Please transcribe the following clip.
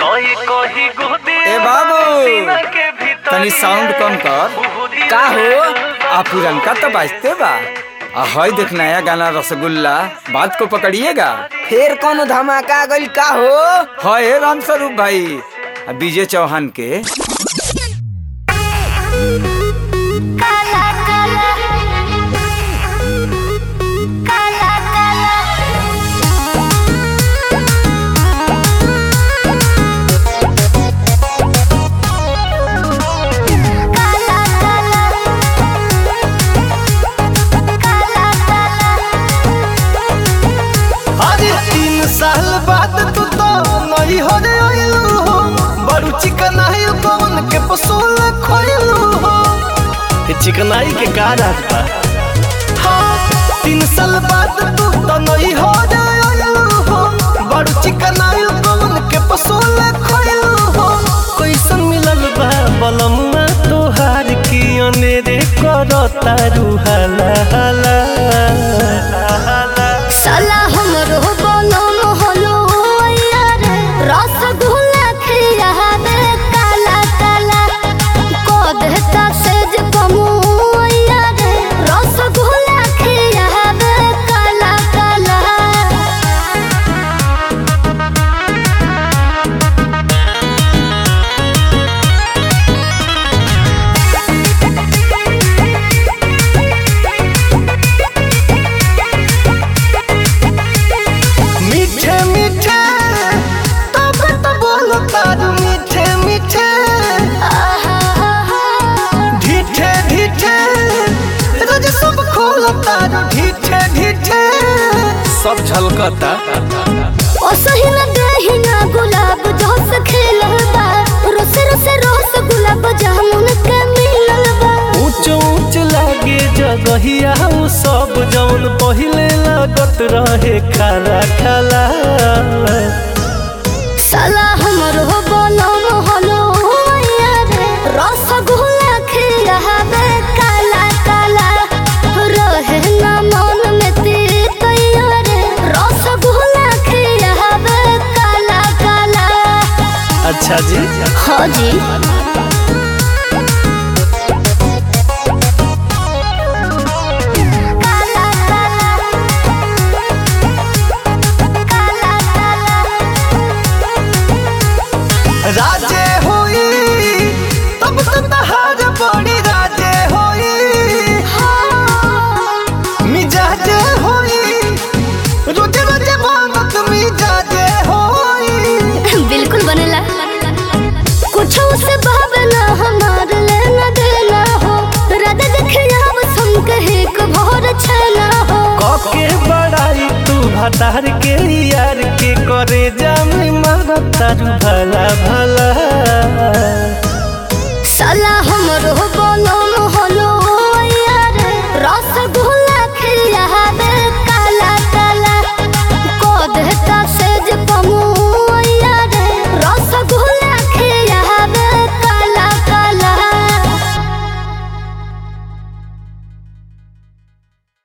ए बाबू तनी साउंड कम कर का हो आ पुरनका तो बाजते बा आ हई देख नया गाना रसगुल्ला बात को पकड़िएगा फिर कौन धमाका गइल का हो है राम स्वरूप भाई आ विजय चौहान के काला काला काला काला काला काला काला काला अरे तीन साल बाद तू तो नहीं हो रे आइलू हो बड़ू चिकनाई कौन के पसूल खोइलू हो चिकनाई के का रात बा हाँ तीन साल बाद तू तो नहीं हो रे आइलू हो बड़ू चिकनाई कौन के पसूल खोइलू हो कैसन मिलल बा बलमुआ तोहार की अनेरे करता रूहाला हाला हाला साला हमरो बनम हलो यार रसगुल्ला खियाबे काला काला को देता सेज कमु यार रसगुल्ला खियाबे काला काला मीठे मीठे तब तो बोलो तारू मीठे मीठे ढीठे ढीठे रोज सब खोलो तारू ढीठे ढीठे सब झलकता ओ सही न दही ना गुलाब जोस खेलल बा रोस रोस रोस गुलाब जामुन के मिलल बा ऊंच ऊंच लागे जगहिया उ सब जौन पहिले लागत रहे खाला खाला साला हमरो बनम हलो यार रसगुल्ला खियाबे काला काला रहे ना मन में तीत यार रसगुल्ला खियाबे काला काला अच्छा जी हाँ जी काला काला काला काला राजे होई तब तो तहार बड़ी राजे होई मिजाजे होई रोज रोज मांगत मिजाजे होई बिल्कुल बनेला कुछ उसे भावना हमार लेना देना हो राधा देखे अब सम कहे को भोर छना हो कके बड़ाई तू भतार के यार के करे जामी मारत तारू भला भला साला हमरो